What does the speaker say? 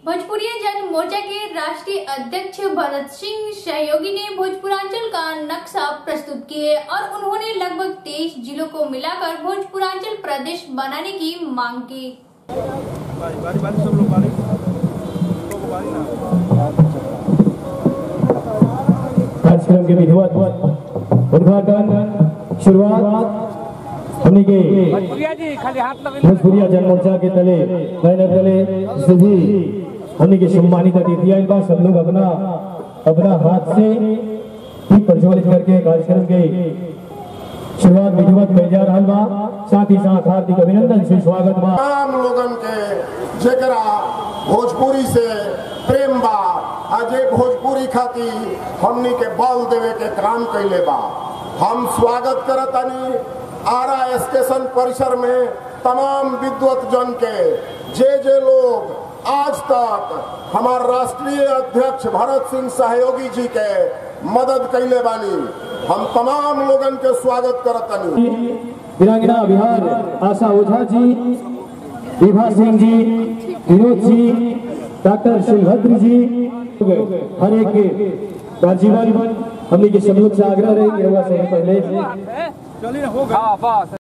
भोजपुरी जन मोर्चा के राष्ट्रीय अध्यक्ष भरत सिंह सहयोगी ने भोजपुरांचल का नक्शा प्रस्तुत किए और उन्होंने लगभग तेईस जिलों को मिलाकर भोजपुरांचल प्रदेश बनाने की मांग की बारी बारी बारी सब लोग बारी लोग बारी ना कार्यक्रम के विधिवत उद्घाटन शुरुआत हमने के भैया जी खाली हाथ लगे भोजपुरिया जन मोर्चा के तले बैनर तले सभी हमने के सम्मानित अतिथियां इनका सब लोग अपना अपना हाथ से ही प्रज्वलित करके कार्यक्रम के शुरुआत विधिवत में जा रहा बा साथ ही साथ हार्दिक अभिनंदन से स्वागत बा तमाम लोगन के जेकरा भोजपुरी से प्रेम बा अजय भोजपुरी खातिर हमनी के बल देवे के काम कैले बा हम स्वागत करतनी आरा स्टेशन परिसर में तमाम विद्वत जन के जे जे लोग आज तक हमार राष्ट्रीय अध्यक्ष भरत सिंह सहयोगी जी के मदद कैले बानी हम तमाम लोगन के स्वागत करतनी वीरांगना बिहार आशा ओझा जी विभा सिंह जी विनोद जी डॉक्टर शिवभद्र जी हर एक के का जीवन हमने के सब लोग से आग्रह रहे कि रउआ सबसे पहले चलिए होगा हाँ बस